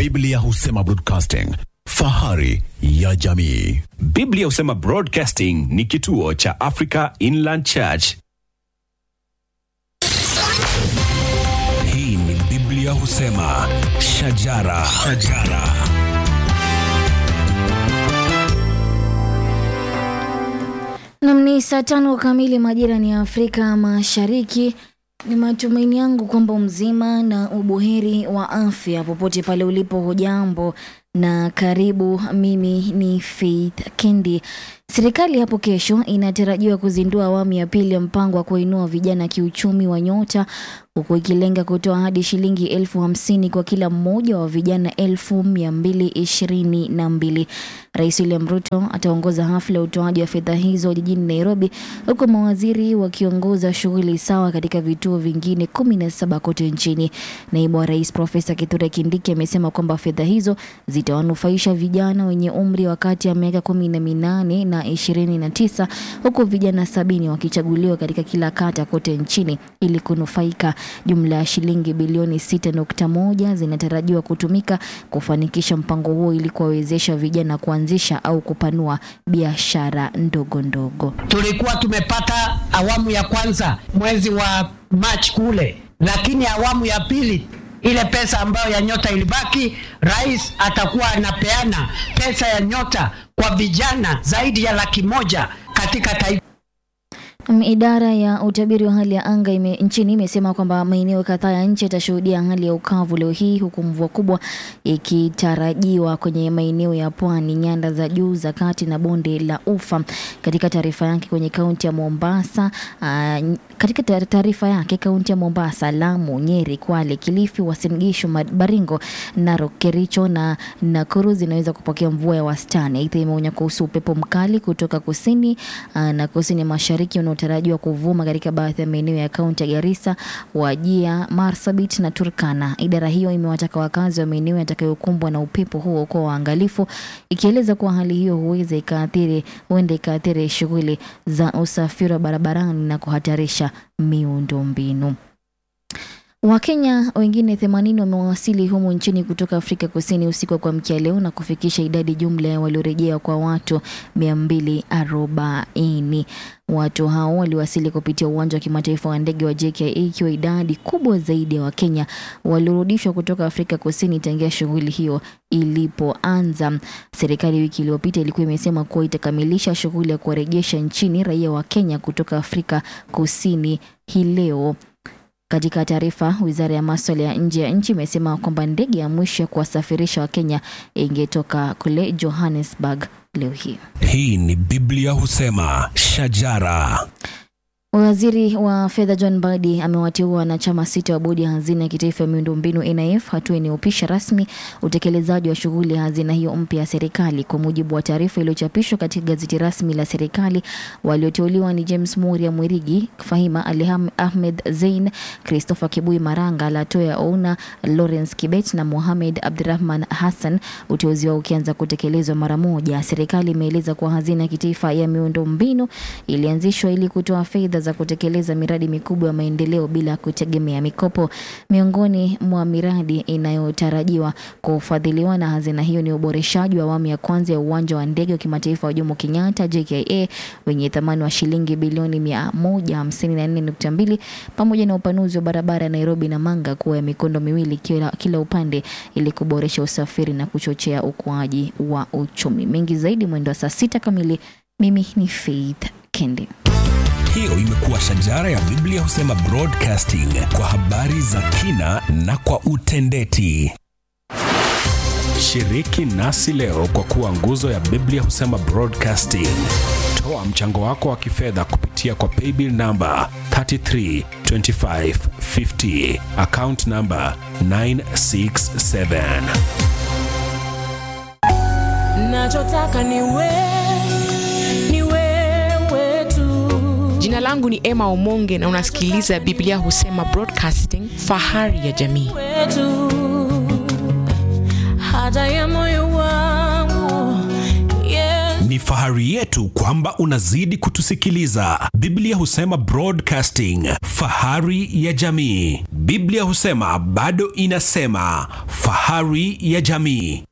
Biblia husema broadcasting, fahari ya jamii. Biblia husema Broadcasting ni kituo cha Africa Inland Church. Hii ni Biblia husema shajara, shajara. Nam ni saa tano kamili majira ni ya Afrika Mashariki. Ni matumaini yangu kwamba mzima na ubuheri wa afya popote pale ulipo. Hujambo na karibu. Mimi ni Faith Kendi. Serikali hapo kesho inatarajiwa kuzindua awamu ya pili ya mpango wa kuinua vijana kiuchumi wa Nyota, huku ikilenga kutoa hadi shilingi elfu hamsini kwa kila mmoja wa vijana elfu mia mbili ishirini na mbili. Rais William Ruto ataongoza hafla ya utoaji wa fedha hizo jijini Nairobi, huku mawaziri wakiongoza shughuli sawa katika vituo vingine kumi na saba kote nchini. Naibu wa rais Profesa Kithure Kindiki amesema kwamba fedha hizo zitawanufaisha vijana wenye umri wa kati ya miaka kumi na minane na ishirini na tisa huku vijana sabini wakichaguliwa katika kila kata kote nchini ili kunufaika. Jumla ya shilingi bilioni sita nukta moja zinatarajiwa kutumika kufanikisha mpango huo ili kuwawezesha vijana kuanzisha au kupanua biashara ndogo ndogo. Tulikuwa tumepata awamu ya kwanza mwezi wa Machi kule, lakini awamu ya pili ile pesa ambayo ya nyota ilibaki, rais atakuwa anapeana pesa ya nyota kwa vijana zaidi ya laki moja katika taifa. Um, Idara ya utabiri wa hali ya anga ime, nchini imesema kwamba maeneo kadhaa ya nchi yatashuhudia hali ya ukavu leo hii huku mvua kubwa ikitarajiwa kwenye maeneo ya pwani, nyanda za juu za kati na bonde la Ufa. Katika taarifa yake kwenye kaunti ya Mombasa, uh, katika tar- taarifa yake kaunti ya Mombasa, Lamu, Nyeri, Kwale, Kilifi, Uasin Gishu, Ma- Baringo, Narok, Kericho na Nakuru zinaweza kupokea mvua ya wastani. Aidha, imeonya kuhusu upepo mkali kutoka kusini uh, na kusini mashariki unaotarajiwa kuvuma katika baadhi ya maeneo ya kaunti ya Garissa, Wajia, Marsabit na Turkana. Idara hiyo imewataka wakazi wa maeneo yatakayokumbwa na upepo huo kuwa waangalifu, ikieleza kuwa hali hiyo huweza ikaathiri huenda ikaathiri shughuli za usafiri wa barabarani na kuhatarisha miundombinu. Wakenya wengine 80 wamewasili humu nchini kutoka Afrika Kusini usiku wa kuamkia leo na kufikisha idadi jumla ya waliorejea kwa watu 240. Watu hao waliwasili kupitia uwanja wa kimataifa wa ndege wa JKA ikiwa idadi kubwa zaidi ya Wakenya waliorudishwa kutoka Afrika Kusini tangia shughuli hiyo ilipoanza. Serikali wiki iliyopita ilikuwa imesema kuwa itakamilisha shughuli ya kuwarejesha nchini raia wa Kenya kutoka Afrika Kusini hii leo. Katika taarifa, wizara ya maswala ya nje ya nchi imesema kwamba ndege ya mwisho ya kuwasafirisha Wakenya ingetoka kule Johannesburg leo hii. Hii ni Biblia husema shajara. Waziri wa fedha John Mbadi amewateua wanachama sita wa bodi ya hazina ya kitaifa ya miundombinu NIF, hatua inayopisha rasmi utekelezaji wa shughuli ya hazina hiyo mpya ya serikali. Kwa mujibu wa taarifa iliyochapishwa katika gazeti rasmi la serikali, walioteuliwa ni James Muria Mwirigi, Fahima Ali Ham- Ahmed Zein, Christopher Kibui Maranga, Latoya Ouna, Lawrence Kibet na Mohamed Abdurahman Hassan, uteuzi wao ukianza kutekelezwa mara moja. Serikali imeeleza kuwa hazina ya kitaifa ya miundombinu ilianzishwa ili kutoa fedha za kutekeleza miradi mikubwa ya maendeleo bila kutegemea mikopo. Miongoni mwa miradi inayotarajiwa kufadhiliwa na hazina hiyo ni uboreshaji wa awamu ya kwanza ya uwanja wa ndege wa kimataifa wa Jomo Kenyatta JKA wenye thamani wa shilingi bilioni 154.2 pamoja na upanuzi wa barabara ya Nairobi na Manga kuwa ya mikondo miwili kila, kila upande ili kuboresha usafiri na kuchochea ukuaji wa uchumi. Mengi zaidi mwendo wa saa sita kamili. Mimi ni Faith Kendi. Hiyo imekuwa shajara ya Biblia husema broadcasting kwa habari za kina na kwa utendeti. Shiriki nasi leo kwa kuwa nguzo ya Biblia husema Broadcasting. Toa mchango wako wa kifedha kupitia kwa paybill namba 332550 account namba 967. nachotaka ni wewe, ni wewe tu. Jina langu ni Emma Omonge na unasikiliza Biblia Husema Broadcasting, fahari ya jamii. wetu haja ya moyo wangu yes. Ni fahari fahari yetu kwamba unazidi kutusikiliza. Biblia husema broadcasting, fahari ya jamii. Biblia husema bado inasema, fahari ya jamii.